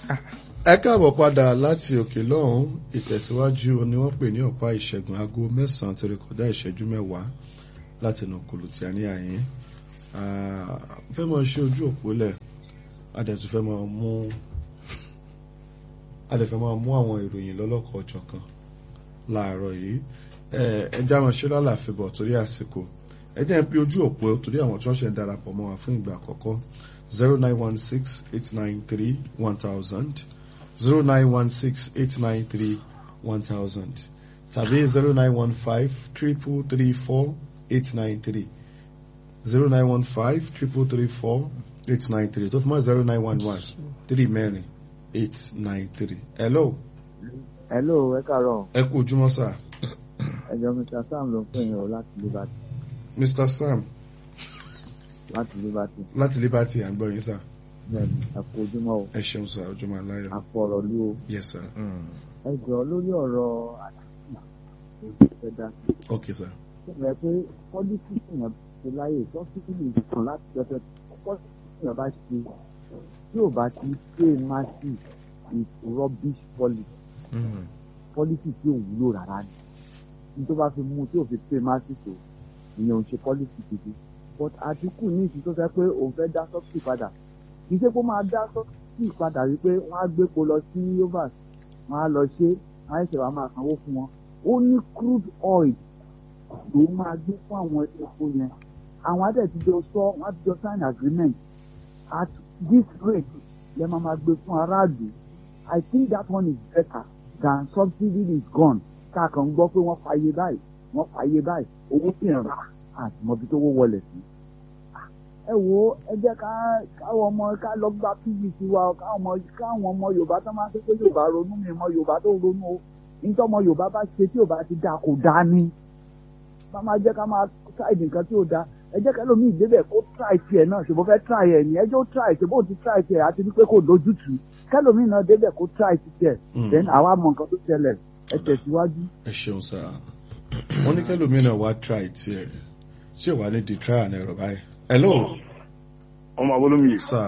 ẹ káàbọ̀ padà láti òkè lọ́hùn ìtẹ̀síwájú ni wọ́n pè ní ọ̀pá ìṣẹ́gun aago mẹ́sàn-án ti rékọ̀dá ìṣẹ́jú mẹ́wàá láti nà kùlù tí a ní àyín fẹ́ mọ̀ ṣe ojú òpó lẹ̀ adẹ̀tún fẹ́ mọ̀ mú adẹ̀fẹ́ mọ̀ mú àwọn ìròyìn lọ́lọ́kọ̀ ọjọ́ kan láàárọ̀ yìí ẹ já wọn ṣe lálàáfíà bọ̀ torí àsìkò ẹ jẹ́ ń pe ojú òpó torí àwọn tí wọ́n ṣe ń darapọ̀ mọ́ wa fún ìgbà àkọ́kọ́ zero nine one six eight nine three one thousand zero nine one six eight nine three one thousand tàbí zero nine one five triple three four eight nine three zero nine one five triple three four eight nine three tó fi mọ́ zero nine one one three mẹ́rin eight nine three. hello. hello ẹ káàárọ̀. ẹ kú ojúmọ́ sà. ẹjọ mr sam ló ń pè yín o láti liberty. mr sam láti liberty. láti liberty à ń gbọ́ yín sà. bẹ́ẹ̀ni ẹ kú ojúmọ́ o. ẹ ṣeun sà ojúmọ́ aláyọ̀. àfọ̀rọ̀ lú o. yes sir. ẹ jọ lórí ọ̀rọ̀ àtàkùn ojú fẹ́ dá sí. ok sir. ṣẹlẹ̀ pé pọ́lísì yẹn ti láyè sọ́sìtì ìtàn láti jọ́sẹ̀ pọ́lísì yẹn bá ṣe tí ò bá ti pé máàsì is rubbish policy. pọ́lísì tí ò wúlò rárá ni. ní tó bá fi mú tí ò fi pé máàsì tó ìyẹn ò ń ṣe pọ́lísì gidi. but àdínkù ní ìsìn tó fẹ́ pé òun fẹ́ dá sọ́sìtì padà kì í ṣe pé ó máa dá sọ́sìtì padà wípé wọ́n á gbépo lọ sí overs wọ́n á lọ ṣe wọ́n á ṣe wàá máa sanwó fún wọn ó ní crude oil ló máa gbé fún àwọn epo yẹn àwọn adẹ̀ ti jọ sọ wọ́n ti jọ sign agreement at this rate lẹ́ máa máa gbé fún aráàlú I think that one is better than subsidy is gone káàkàn gbọ́ pé wọ́n fàyè báyìí wọ́n fàyè báyìí owó sì ń rà àti mọ̀bí tó wó wọlé sí ẹ wo ẹ jẹ́ ká káwọn ọmọ ká lọ gba pvc wa káwọn ọmọ káwọn ọmọ yorùbá tó máa ń pé yorùbá ronú mi mọ yorùbá tó ronú o nítorí ọmọ yorùbá bá ṣe tí yorùbá ti dáa kò dáa ni bá máa jẹ́ ká máa ṣáìdì nǹkan tí ò dáa ẹ jẹ́ kẹ́lómi ìdébẹ̀ kó try tiẹ̀ náà ṣùgbọ́n fẹ́ try ẹ̀ ní ẹjọ́ try ṣe bó ti try tiẹ̀ àti wípé kò lójútùú kẹ́lómi náà débẹ̀ kó try tiẹ̀ then àwa mọ nǹkan tó ṣẹlẹ̀ ẹ tẹ̀síwájú. ẹ ṣeun sá wọn ní kẹlòmínà wá try tiẹ̀ ṣé wàá ní di try àná ẹ̀rọ báyìí. hello. ọmọ abolómi yìí. sá.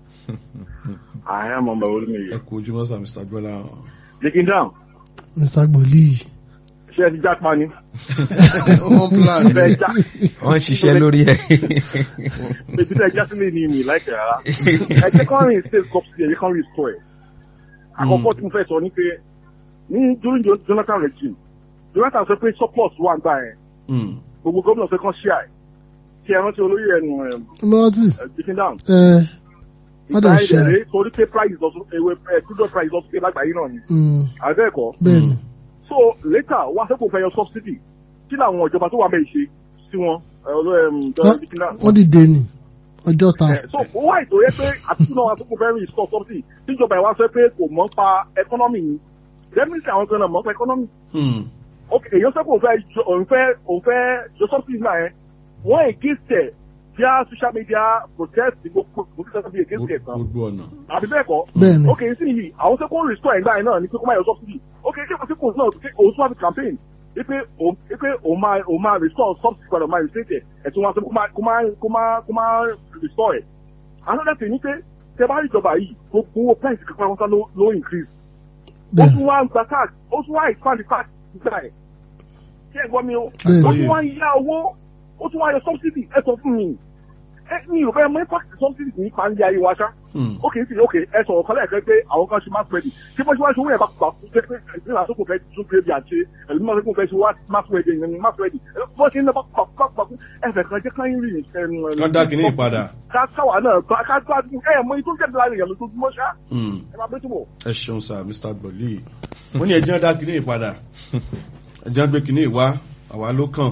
ààrẹ ọmọ abolómi yìí. ẹ kú ojúmọ́ sá mr gbọ́lá. dikin down. mr gbòlì. ṣé ẹ ti jápa ni. wọ́n plan ẹ bẹ́ẹ̀. já wọ́n ń ṣiṣẹ́ lórí ẹ̀. ebi tẹ já sílé ni mi láìpẹ́ rárá. ẹ jẹ́ kán rìn state subsidy ẹ jẹ́ kán rìn store ẹ̀. àkọ́kọ́ tí mo fẹ́ sọ ni pé ní during Jo- Jonathan regime Jonathan sọ pé surplus wà ń gbà yẹn Mm. gbogbo gómìnà fẹ́ kán ṣíà ẹ̀ kí ẹ rántí olóyè ẹnu lọ́tì dikin down. ẹ wọ́n ìgbà dẹ̀ ṣe ìdẹ̀rẹ̀ torí pé price lọ sókè ewé crude price lọ sókè lágbàáyé náà ni àbẹ́ẹ̀kọ́. bẹ́ẹ̀ ni so later wá sẹ́kọ̀ọ́ fẹ́ yọ subsidy kí làwọn ìjọba tó wà mẹ́ ṣe sí wọn ẹ, ọlọ́ ẹm, Wọ́n- dikin down. wọ́n dìde ni ọjọ́ ta Eh, so ó wá ètò yẹ pé àtúntò náà àtúntò fẹ́ rí store subsidy tíjọba ìwà sọ pé kò mọ̀ ń pa economy ni definitely àwọn kan náà mọ̀ ń pa economy Mm. ok èyàn sọ pé òun fẹ́ jọ- òun fẹ́ òun fẹ́ jọ subsidy náà yẹn wọ́n against ẹ̀ via social media protest gbogbo gbogbo bí against ẹ̀ tán gbogbo ọ̀nà. àbí bẹ́ẹ̀ kọ́ bẹ́ẹ̀ ni ok sí yìí àwọn sẹ́kọ̀ọ́ restore ẹ̀gbá yẹn náà ni pé kó má yọ subsidy ok kí wọ́n ti kò náà pé òun tún wá fi campaign wípé òun wípé òun máa òun máa restore subsidy padà máa restate ẹ̀ ẹ̀tún wọn sọ pé kó má kó má kó má kó má restore ẹ̀ another thing ni pé tẹ bá rí ìjọba yìí gbogbo owó price kankan wọn sá ló ló increase ó bẹ́ẹ̀ tún wá ń gba tax ó tún wá expand the tax nígbà ẹ̀ ṣé ẹ gbọ́ mi o bẹ́ẹ̀ ó ni tún wá ń yá owó ó tún wá yọ subsidy ẹ sọ fún mi ẹ mi ò fẹ́ mọ impact subsidy ní pàǹdí ayé wa ṣá Mm. ok sí ok ẹ sọ̀rọ̀ kan lẹ́ẹ̀kan pé àwọn kan ṣe mass wedding ṣé bó ṣe wá ṣe owó yẹn bá gbà fún pé ẹ̀sìn àti òkú fẹ́ tún pé bí àṣẹ ẹ̀lú máa fẹ́ fẹ́ ṣe wá mass wedding ní mass wedding bó ṣe ń lọ bá gbà gbà gbà fún ẹ̀fẹ̀ kan jẹ́ káyín rí kán dá kínní ìpadà. ká káwa náà ká ká gbádùn ẹ̀ mọ itó jẹ́ láàrin ìyàlú tó túmọ̀ ṣá Mm. ẹ máa bẹ́ tó bọ̀. ẹ ṣeun sá mr gbọ̀lì. wọ́n ní ẹjẹ́ dá kínní ìpadà ẹjẹ́ gbé kínní ìwá àwa ló kàn.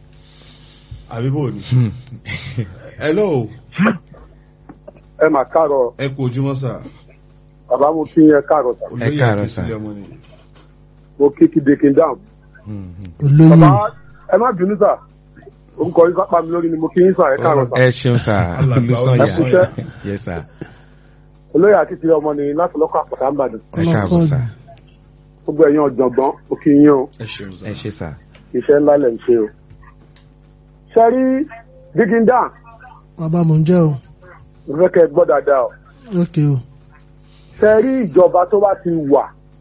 àbí bò ní. hello ẹ mà káàárọ̀ ẹ kú ojúmọ́ sá. bàbá mo kí yẹn káàárọ̀ sà olóyè káàárọ̀ sá. àkínsílẹ̀ ọmọ ni. mo kí kí dekin down. olóyè bàbá ẹ má bínú sà orúkọ yín sápá mi lórí ni mo kí yín sà ẹ káàárọ̀ sà ẹ ṣeun sá Alàgbà olùsọyà Olùsọ̀yà. yes sá olóyè àkìtì ọmọ ni láti lọ́kọ̀ àpàtà ń bàdàn ẹ káàbọ̀ sá gbogbo ẹ̀yin ọ̀jọ̀gbọ́n mo kí yín o ẹ ṣeun sá. ẹ ṣe sá. iṣẹ́ ńlá lẹ̀ ń ṣe o. ṣe rí dikin down bàbá mò ń jẹ́ o mo fẹ́ kẹ́ ẹ gbọ́ dáadáa o ok o ṣe rí ìjọba tó bá ti wà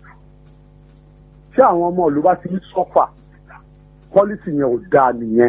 tí àwọn ọmọ ìlú bá ti ń sọ́fà pọ́lísì yẹn ò dáa nìyẹn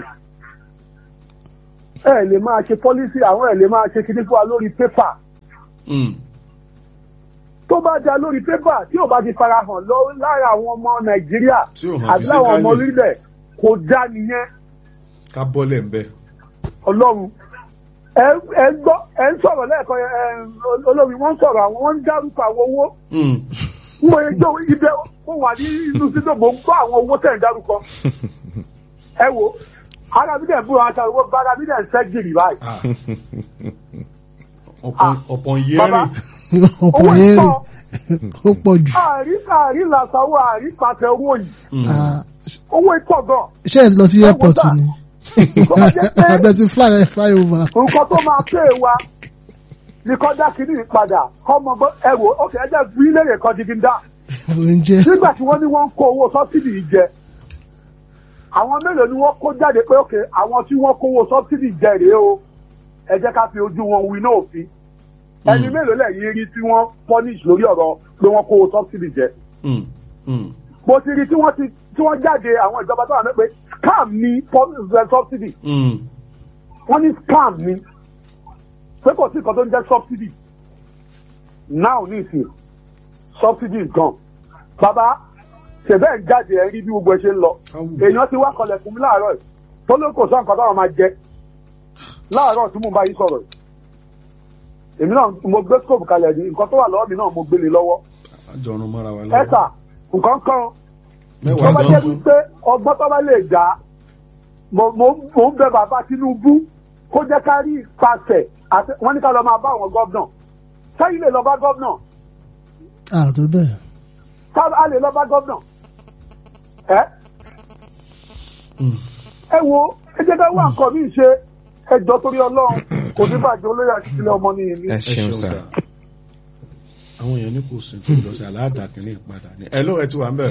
ẹ lè máa ṣe pọ́lísì àwọn ẹ lè máa ṣe kíní fún wa lórí pépà Mm. tó bá da lórí pépà tí ò bá ti farahàn lọ lára àwọn ọmọ nàìjíríà Tí ò hàn àti láwọn ọmọ physically. orílẹ̀ kò dá nìyẹn ká bọ́lẹ̀ ń bẹ́. ọlọ́run ẹ ẹ gbọ́ ẹ ń sọ̀rọ̀ lẹ́ẹ̀kan ẹ olórí wọ́n ń sọ̀rọ̀ àwọn wọ́n ń dárúkọ àwọn owó Mm. mo yẹ jọ ibẹ̀ mo wà ní inú sídò mo ń gbọ́ àwọn owó tẹ̀ ń dárúkọ ẹ wo ara mi dẹ̀ ń búra aṣọ owó bára mi dẹ̀ ń sẹ́ gírì báyìí Ah. ọ̀pọ̀ ọ̀pọ̀ yẹn bàbá rìn. ọ̀pọ̀ owó yẹn ìtọ́ rè ó pọ̀ jù. àárí àárí làṣàwọ̀ àárí pàṣẹ owó yìí Mm. Ah, owó ìtọ́ gan ṣé ẹ lọ sí airport sà. ni tó bá jẹ́ pé abẹ ti fly fly over. nǹkan tó máa pè wa ní kọjá kìíní padà kọ́mọ bọ́ ẹ wò ó kẹ́ ẹ jẹ́ fún ilé rẹ̀ kan digida oúnjẹ nígbà tí wọ́n ní wọ́n ń kó owó sọ́sídì yìí jẹ àwọn mélòó ni wọ́n kó jáde pé òkè àwọn tí wọ́n kówó sọ́sídì jẹ rèé o ẹ jẹ́ ká fi ojú wọn wí náà fi ẹni mélòó lẹ́yìn rí tí wọ́n punish lórí ọ̀rọ̀ pé wọ́n kówó sọ́sídì jẹ Mm. Mm. mo ti rí tí wọ́n ti tí wọ́n jáde àwọn ìjọba tó wà ní pé scam ni sọ́sídì Mm. wọ́n ní scam ni pé kò sí nǹkan tó ń jẹ́ subsidy now ní ìsìn subsidy is gone bàbá ṣẹ̀bẹ́ ń jáde ẹ̀ rí bí gbogbo ẹ ṣe ń lọ Awù. èèyàn ti wá kọlẹ̀ fún mi láàárọ̀ yìí tó ló kò sọ nǹkan táwọn máa jẹ láàárọ̀ tí mo bá yí sọ̀rọ̀ yìí èmi náà mo gbé scope kalẹ̀ ní nǹkan tó wà lọ́wọ́ mi náà mo gbélé lọ́wọ́ àjọrun mọ́ra wa ẹ̀sà nǹkan kan tó mẹ́wàá bá jẹ́ dán. wípé ọgbọ́n tó bá lè dá mo mo- mo ń bẹ bàbá Tinubu kó jẹ́ ká rí ìpàṣẹ àti wọ́n ní ká lọ máa bá àwọn gọ́vnà sẹ́yìn lè lọ bá gọ́vnà àtọ bẹ́ẹ̀ ká a lè lọ bá gọ́vnà ẹ Mm. ẹ wo ẹ jẹ́ ká wá nǹkan mi ṣe ẹjọ́ torí Ọlọ́run kò ní bàjẹ́ olóyè àti ìpínlẹ̀ ọmọ ní ìlú. ẹ ẹ ṣeun sá. àwọn èèyàn ní kò sùn tó lọ sí aláàdàkínní ìpadà ní. ẹ ló ẹ ti wà ń bẹ̀.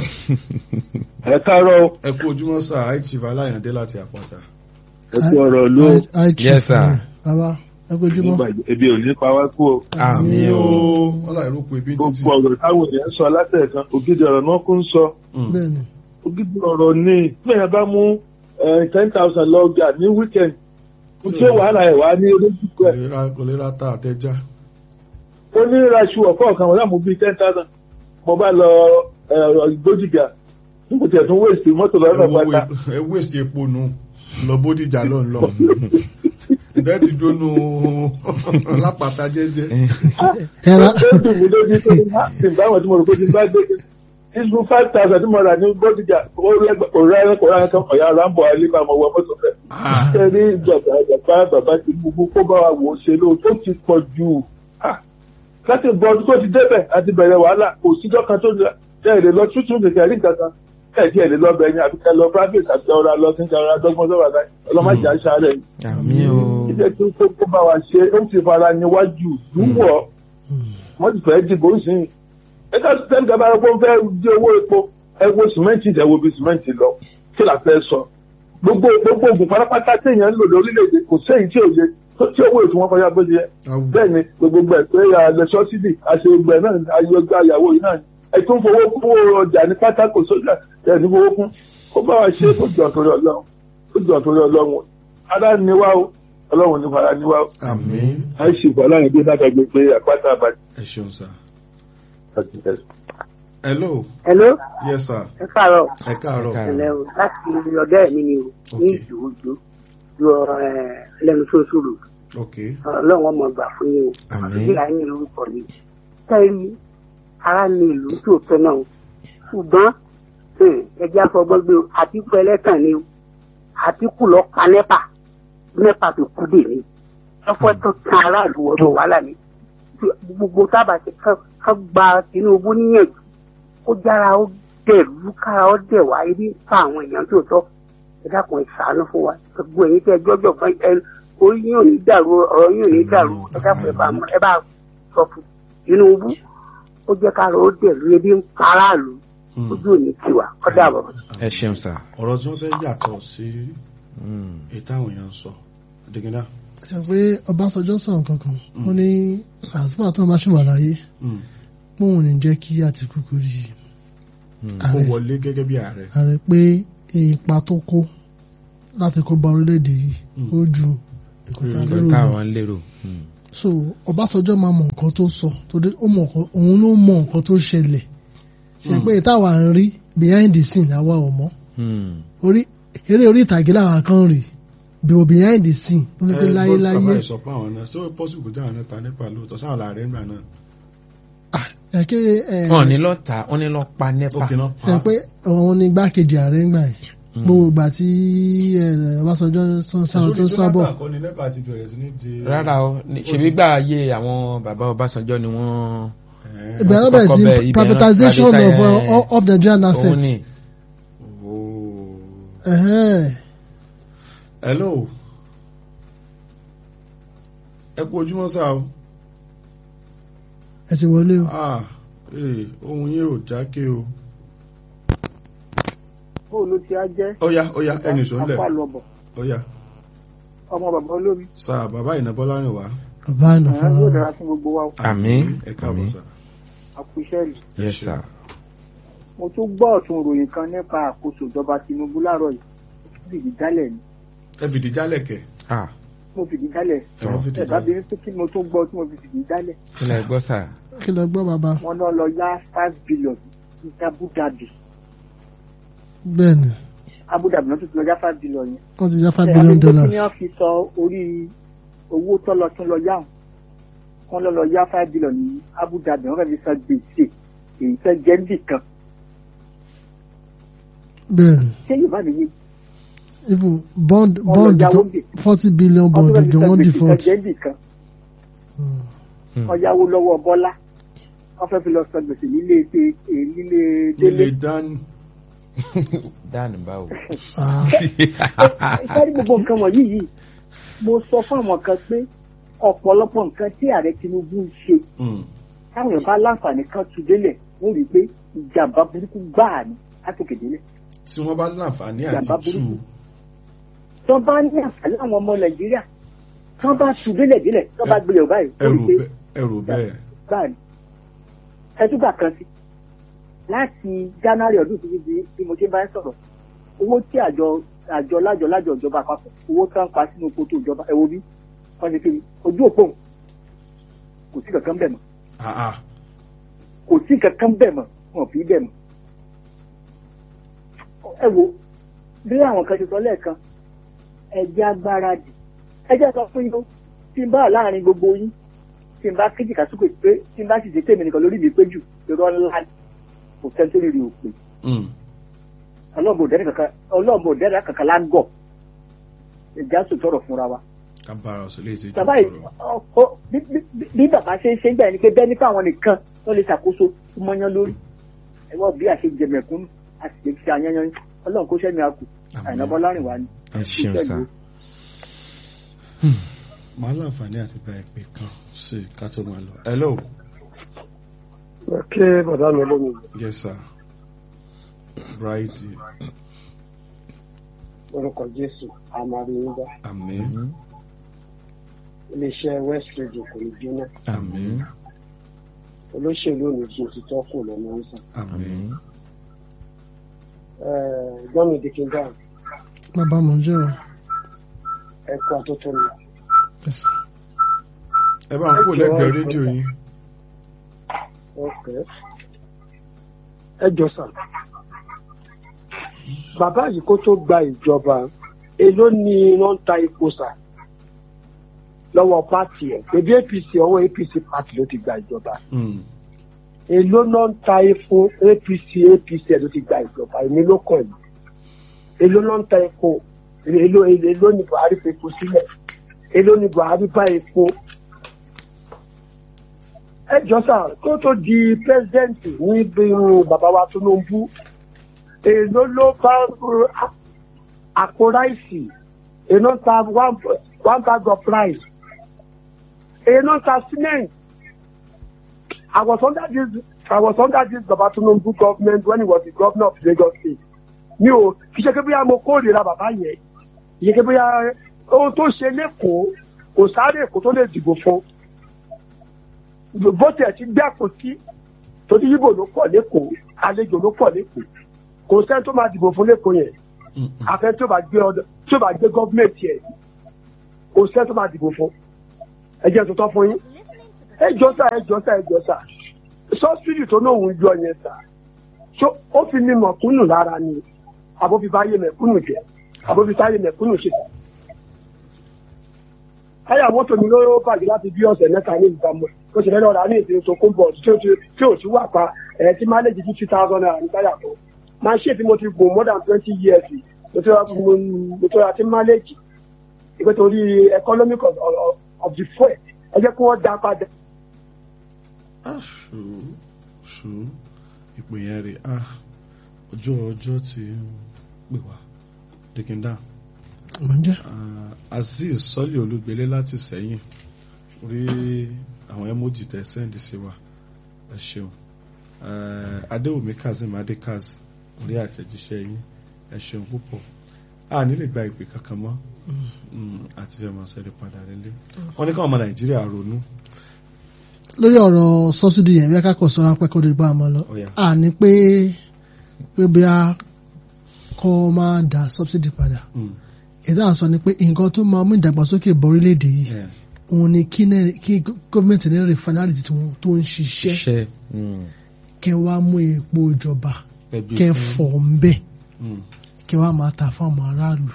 ẹ káàárọ̀ ẹ kú ojúmọ́ sá àìchief aláyàndé láti àpáta. ẹ kú ọ̀rọ̀ ló I- I chief, Yes, sir. eh, bàbá ẹ kó ojúmọ́. ebi ò ní pa wá kú o àmì o. wọ́n láì rúkú ibi títì. gbogbo ọ̀rọ̀ táwọn èèyàn ń sọ látẹ̀ẹ̀kan ògidì ọ̀rọ̀ náà kún ń sọ Mm. bẹ́ẹ̀ni ògidì ọ̀rọ̀ ni bí èèyàn bá mú ten thousand lọ ọjà ní weekend kò tí wàhálà ẹ̀ wá ní olójú kò ẹ̀ lè ra kò lè ra ta àtẹjá. ó ní raṣu ọ̀kọ́ kan wọ́n láàmú bíi ten thousand mo bá lọ gbójìgà nígbà tí ẹ̀ tún wéèsì mọ́tò lọ́nà pátá ẹ wéèsì epo nù lọ bódìjà lọ lọ. ìbẹ́ ti dónú lápáta jẹ́jẹ́. ẹra ó dùn mí lójú tó ní láti báwọn tí mo rò pé ti bá dé ìṣú five thousand tí mo rà ní gbójìgà ó rẹ́ kò rẹ́ kò rẹ́ kan ọ̀yà rambo alíbà mo wọ mọ́tò rẹ̀ Ah. ṣe rí ìjọba ìjọba bàbá ti gbogbo kó bá wa wò ó ṣe ló tó ti pọ̀ jù Ah, láti bọ ọdún tó ti débẹ̀ àti bẹ̀rẹ̀ wàhálà kò síjọ́ kan tó tẹ̀ ẹ̀ lè lọ tútù nìkan rí nǹkan kan ẹ̀ tí ẹ̀ lè lọ bẹ̀ ẹ̀yìn àbíkẹ́ lọ private àti ọ̀rọ̀ lọ sí ìjà ọ̀rọ̀ adọ́gbọ́n sọ̀rọ̀ àgbà ọlọ́mọdé àṣà rẹ̀ àmì o. ìjẹ́ tí ó kó bá wa ṣe ó ti fara níwájú lúwọ̀ wọ́n ti fẹ́ dìbò sí i ẹ̀ka sẹ́ni gàba ẹ̀kọ́ fẹ́ di owó epo ẹ wo sìmẹ́ǹtì ẹ wo bí sìmẹ́ǹtì lọ kí la fẹ́ sọ gbogbo gbogbo oògùn pátápátá téèyàn ń lò lórílẹ̀‐èdè kò séyìí tí ò yẹ tó- tí owó ètò wọn kọjá bó ṣe yẹ Awù. bẹ́ẹ̀ ni gbogbo ẹ̀ pé àlẹ́ sọ́sídì àṣegbè náà ni ayọ̀gbà ìyàwó yìí náà ni ẹ tún fowó kún owó ọjà ní pátákó sójà ẹ̀ ní fowó kún ó bá wa ṣe é kó jọ torí ọlọ́run ó jọ torí ọlọ́run ara ni wá o ọlọ́run ní fara ni wá o àmín àìsí ìgbà láyé bí náà gbàgbé pé àpáta ẹ ṣeun sá. àbàjẹ́ hello Hello, yes sir ẹ káàárọ̀. ẹ káàárọ̀. Ẹ̀lẹ́ o, láti ọ̀dọ́ ẹ̀mí ni o, ní Ok. ìdòwòjò, ju ẹlẹ́nu sóṣòrò. ok Ọlọ́run ọmọ gbà fún yín o. Àmín. Ìdílé ayé lórúkọ mi. Tẹ́rí ara ní ìlú tó tọ́ náà. Ṣùgbọ́n hmm, ẹjẹ́ afọgbọ́n gbé o, Àtíkù ẹlẹ́tàn ni o. Àtíkù lọ pa nẹ́pà. Nẹ́pà tó kú dè mí. Ẹ̀fọ́ tó kan aráàlú ọdún wàhálà ni. Gbogbo tábà ti kán gba Tinubu níyànjú ó jára ó dẹ̀rú kára ó dẹ̀ wá ibi ń fa àwọn èèyàn tó tọ́ ẹ dákun ẹ ṣàánú fún wa gbogbo ẹ̀yin tẹ́ ẹ jọ́jọ́ fún ẹ orí yín ò ní dàrú ọ̀rọ̀ yín ò ní dàrú ẹ dákun ẹ bá ẹ bá sọ fún Tinubu ó jẹ́ kára ó dẹ̀rú ebi ń pa aráàlú Mm. ojú ò ní tiwa kọ́dà bọ̀. ẹ ṣeun sá. ọ̀rọ̀ tí wọ́n fẹ́ yàtọ̀ sí Mm. èyí táwọn èèyàn ń sọ dìgínà. ṣe pé Ọbásanjọ́ sọ̀rọ̀ kankan wọ́n ní àsìkò àti wọn bá ṣì wà láyé Mm. póun ní jẹ́ kí Àtìkù kó rí Hmm. kó ààrẹ wọlé gẹ́gẹ́ bí ààrẹ ààrẹ pé ipa tó kó láti kó ba orílẹ̀-èdè yìí Mm. ó ju ìkọ̀tà Mm. lérò nǹkan lọ. táwọn lérò. Hmm. so Ọbásanjọ́ máa mọ nǹkan tó sọ torí ó mọ nǹkan òun ló mọ nǹkan tó ṣẹlẹ̀ ṣe Mm. pé táwa ń rí behind the scene àwa ò mọ̀ Hmm. orí eré orí ìtàgé làwa kan rí bí behind the scene ó ní pé láyé láyé bàbá ìsọ pé àwọn náà ṣé ó pọ́sù kó jáwọn náà ta nípa lóòótọ́ sáwọn làárẹ̀ ńgbà náà ẹ kí ẹ wọn ní lọ ta wọn ní lọ pa ó nepa. kìnnà ẹ pé òun ni igbákejì ààrẹ ń gbà yìí Hmm. gbogbo ìgbà tí ẹ, Ọbásanjọ́ sọ- sọ tó ń sábọ̀ kọ́ni nípa ti bẹ̀rẹ̀ sí ní di. rárá o ní- ṣebí gbà ayé àwọn bàbá Ọbásanjọ́ ni wọ́n. Ẹ̀ẹ́. ìgbà náà bẹ̀rẹ̀ sí kọ́kọ́ bẹ̀, ibẹ̀ náà privatization privatize, of, eh, uh, of Nigerian òun assets. ni. Ooo. Ẹ̀hẹ́n. hello ẹ kú ojúmọ́ sá o ẹ ti wọlé o. ah ee ohun yẹn ò jákè o bóòlù tí a jẹ́ ó yá ó yá ẹnì sọ́nlẹ̀ apá lọ́bọ̀ ó yá ọmọ bàbá olómi sá bàbá ìnàbọ́lá rìn wá bàbá àná ẹ̀hán yóò fúnra dára fún gbogbo wa o. Àmín. ẹ káàbọ̀ Àmín. sá àkùṣẹ́lì yes sir. mo tún gbọ́ ọ̀tún ìròyìn kan nípa àkóso ìjọba Tinubu láàárọ̀ yìí mo tún fìdí jálẹ̀ ni ẹ fìdí jálẹ̀ kẹ̀ ah mo fìdí jálẹ̀ ẹ wọ́n fìdí ẹ̀dá jálẹ̀ bíi pé kí mo tún gbọ́ tí mo fi fìdí jálẹ̀ kí lẹ gbọ́ sà. kí lọ gbọ́ bàbá wọn náà lọ yá five billion ní Abu Dhabi bẹ́ẹ̀ ni Abu Dhabi náà tún ti lọ yá five billion yẹn. wọ́n ti já five Ẹ, billion àbí pé dollars. kí ni wọ́n fi sọ orí owó tó lọ tún lọ yá wọn wọ́n lọ lọ yá five billion ní Abu Dhabi wọ́n fẹ́ẹ́ fi san gbèsè èyí fẹ́ jẹ́ níbì kan bẹ́ẹ̀ ni ṣé Yorùbá nìyí even bond Wọ́n lọ bond yáwó tó bì. forty billion wọ́n bond tún fẹ́ẹ́ fi jọ san wọ́n gbèsè default. fẹ́ jẹ́ níbì kan Mm. Hmm. wọ́n yáwó lọ́wọ́ Bọ́lá wọ́n fẹ́ẹ́ fi lọ san gbèsè nílé ṣe nílé délé nílé dání dáàni báwo. Ah, ìfẹ́rí gbogbo nǹkan wọ̀nyí yìí mo sọ fún àwọn kan pé ọ̀pọ̀lọpọ̀ nǹkan tí ààrẹ Tinubu ń ṣe Mm. táwọn èèyàn bá láǹfààní kan tu délẹ̀ wọ́n rí i pé ìjàmbá burúkú gbáà ni látòkè délẹ̀ tí wọ́n bá láǹfààní àti Ìjàmbá tù burúkú. tí wọ́n bá ní àǹfààní àwọn ọmọ Nàìjíríà tí wọ́n bá tu délẹ̀ délẹ̀ tí wọ́n bá gbélé ọ̀ báyìí wọ́n ẹrù rí i pé bẹ́ẹ̀ ẹrù bẹ́ẹ̀ gbáà ni ẹtúgbà kan sí láti January ọdún tó ti di bí mo ṣe bá ń sọ̀rọ̀ owó tí àjọ àjọ lájọ lájọ ìjọba àpapọ̀ owó tí wọ́n ń pa sínú kótó ìjọba ẹ wo bí wọ́n ti fi ojú òpó òun kò sí kankan bẹ̀ mọ́ ah ah kò sí kankan bẹ̀ mọ́ wọn ò fi bẹ̀ mọ́ ẹ wo bí àwọn kan ti sọ lẹ́ẹ̀kan ẹjẹ́ agbára dì ẹjẹ́ sọ fún yín ó, tí n bá wà láàrin gbogbo yín tí n bá kéjì kásùkò pé tí n bá sì ṣe tèmi nìkan lórí mi pé jù irọ́ ńlá ni kò sẹ́ni tó lè rí òpin Mm. ọlọ́ọ̀bù òdẹ́rẹ́ kankan ọlọ́ọ̀bù òdẹ́rẹ́ kankan lágọ̀ ìjà sòtọ̀rọ̀ fúnra wa. ká bára ọ̀sẹ̀ lè ṣe jù bàbá yìí sọ̀rọ̀. ọ bí- bí- bí- bí bàbá ṣe ń ṣe ń gbà ní pé bẹ́ẹ̀ nípa àwọn nìkan wọ́n lè ṣàkóso mọ́yán lórí ẹ̀wọ́n bí àṣejẹ mẹ̀kúnnù àti lè fi àyànyàn ọlọ́run kó sẹ́ni àkù Àmín. àìnàbọ́ láàrin wa ni. ẹ ṣeun sà. màá láǹfààní àti bá ìpè kan sí i ká tó máa lọ. hello kí bàbá mi lómi yes sir bright orúkọ jésù àmàlẹ́yìnbá àmín iléeṣẹ́ west radio kò ní jóná àmín olóṣèlú ò ní jí òtítọ́ kù lọ́nà ń sàn. àmín gbọ́n mi dìkíńdà bàbá mò ń jẹ́ o. ẹ̀kọ́ àtótó mi. Yes. ẹ bá ń kó lẹ́gbẹ̀ẹ́ rédíò yín Okay. ẹ jọ sàn bàbá yìí kó tó gba ìjọba èló ni iná ń ta epo sà lọ́wọ́ pátì ẹ̀ bèbí apc ọwọ́ apc pátì ló ti gba ìjọba Mm. èló náà ń ta epo apc apc ẹ̀ ló ti gba ìjọba èmi ló kàn yìí èló náà ń ta epo èló èló èló ni buhari fi epo sílẹ̀ èló ni buhari bá epo ẹ jọ sà kó tó di pẹ́sidẹ́ǹtì ní bí bàbá wa Tinubu èló ló bá uh, àpò ráìsì èló ń ta one one bag of rice èló ń ta cement I was under this I was under this bàbá Tinubu government when he was the governor of Lagos state mi ò kì í ṣe pé bóyá mo kórìíra bàbá yẹn kì í ṣe pé bóyá ohun tó ṣe lẹ́kọ̀ọ́ kò sáré èkó tó lè dìbò fún bó tiẹ̀ ti gbé àpótí torí yíbò ló pọ̀ lẹ́kọ̀ọ́ àlejò ló pọ̀ lẹ́kọ̀ọ́ kò sẹ́ni tó máa dìbò fún lẹ́kọ̀ọ́ yẹn àfẹ́ tí ó bá gbé ọdọ tí ó bá gbé gọ́ọ̀mẹ̀ntì ẹ̀ kò sẹ́ni tó máa dìbò fún ẹ jẹ́ tuntun fún yín ẹ jọ sá ẹ jọ sá ẹ jọ sá sọ́sìdì tó náà ń yọ yẹn sá so ó fi ní mọ̀kúnnù lára ni àbó fi báyé mẹ̀kúnnù jẹ àbó fi táyé mẹ̀kúnnù ṣe. táyà mọ́tò mi ló bàjẹ́ láti bí ọ̀sẹ̀ mẹ́ta ní ìbámu ó ṣe lẹ́nu ọ̀rá ní ìsinmi tó kún bọ̀ tí ó ti tí ò sí wà pa ẹ̀ tí máléjì fifty thousand naira ní táyà kan máa ṣe tí mo ti gùn more than twenty years mo ti ra mo ti ra tí máléjì ìpè torí economic of, of, of the fuel ẹ jẹ́ kí wọ́n dá padà. ṣù ṣù ìpè yẹn rè á ọjọ́ ọjọ́ ti ń pè wá dìkìndà ǹjẹ́ azeez sọ́lì olúgbélé láti sẹ́yìn rí àwọn emoji tẹ sẹ́ndì sí wa ẹ ṣeun adéwùmí kazeem adékaz rí àtẹ̀jíṣẹ́ yín ẹ ṣeun púpọ̀ a nílè gba ìpè kankan mọ́ àti fẹ́ máa ṣẹ́rí padà lélẹ̀ wọ́n ní káwọn ọmọ nàìjíríà ronú lórí ọ̀rọ̀ sọ́sídì yẹn bí akẹ́kọ̀ọ́ sọ́ra pẹ́ kó dìgbà máa lọ à ní pé pé bí a kọ́ máa dá sọ́sídì padà èdè à ń sọ ni pé nǹkan tó máa mú ìdàgbàsókè bọ̀ orílẹ̀-èdè yìí òun ni kí gọ́ọ̀mẹ̀ntì ní rìfánárì tí wọ́n tó ń ṣiṣẹ́ kẹ wá mú epo ìjọba kẹ fọ̀ ń bẹ̀ kẹ wá máa ta fáwọn aráàlú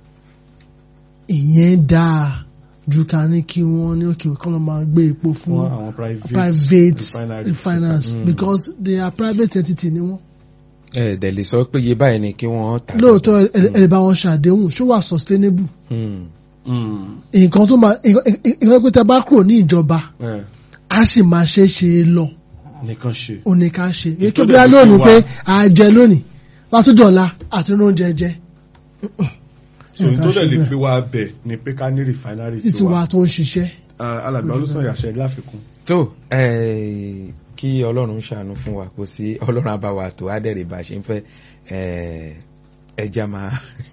ìyẹn dáa ju ká ní kí wọ́n ní òkè kọ́ ló máa gbé epo fún private refiners because they are private entity ni wọ́n. ẹ dẹ̀ lè sọ pé iye báyìí ni kí wọ́n tà. lóòótọ́ ẹ bá wọn ṣàdéhùn ṣó wà sustainable. nǹkan tó máa nǹkan pé tẹ bá kúrò ní ìjọba a sì máa ṣe é ṣe é lọ. nìkan ṣe. ó ní ká ṣe èyí tó bí a lónìí pé a jẹ lónìí wàá tó dọ̀la àti oúnjẹ jẹ so n tó dẹ̀ lè gbé wa bẹ̀ ni pé ká ní refinery títí wa tó ń ṣiṣẹ́. alàgbà olùsàn yàṣẹ láfikún. tó kí ọlọ́run ṣàánú fún wa kò sí ọlọ́run àbáwá tó ádẹ́rẹ̀ bá ṣe ń fẹ́ ẹja máa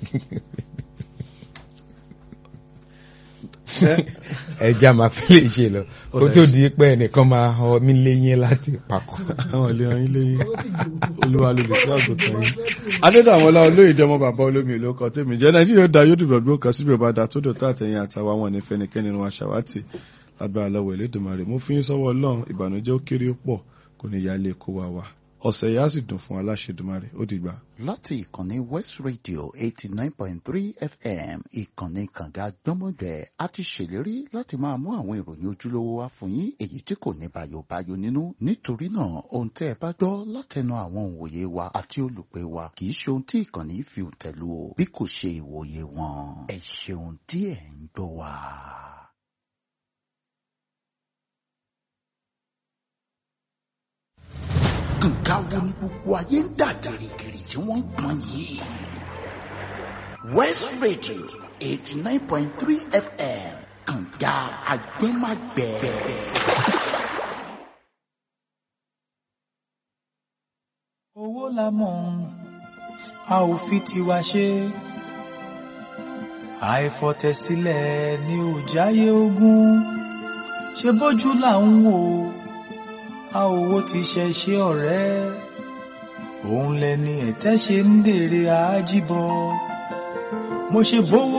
ẹja máa fi lè ṣe lọ kó tó di pé ẹnìkan máa họ mí léyìn láti pakọ. àwọn ilé ọyìn léyìn olúwa ló lè fi àgùntàn yìí. adédàmọ́lá olóyèdè ọmọ bàbá olómi ìlú ọkọ̀ tèmi jẹ́ nàìjíríà da yóò dùbọ̀ gbó kan síbi ìbàdàn tó dòtà àtẹ̀yìn àtàwọn àwọn onífẹ́nikẹ́ni wọn aṣàwátì lábẹ́ àlọ́wọ̀ elédùnmarè mo fi yín sọ́wọ́ ọlọ́run ìbànújẹ́ ó kéré ó pọ̀ kò ní yálé kó wa wá ọ̀sẹ̀ yìí á sì dùn fún aláṣẹdùmarè ó dìgbà. láti ìkànnì west radio eighty nine point three fm ìkànnì kànga gbọ́mọgbẹ́ a ti ṣèlérí láti máa mú àwọn ìròyìn ojúlówó wá fún yín èyí tí kò ní bàyòbáyò nínú nítorí náà ohun tẹ́ ẹ bá gbọ́ látẹnu àwọn òǹwòye wa àti olùpẹ̀ wa kì í ṣe ohun tí ìkànnì fi tẹ̀lú o bí kò ṣe ìwòye wọn ẹ ṣeun tí ẹ ń gbọ́ wa. nǹkan wo ni gbogbo ayé ń dà gìrìgìrì tí wọ́n ń pọn yìí. west radio eighty nine point three fm kànga agbẹ́magbẹ́. owó la mọ̀ a ò fi tiwa ṣe àìfọ̀tẹ̀sílẹ̀ ni ò jáyé ogún ṣe bójú là ń wò a ò wo ti ṣe ṣe ọ̀rẹ́ òun lẹni ẹ̀tẹ́ ṣe ń dèrè àájíbọ mo ṣe bówó.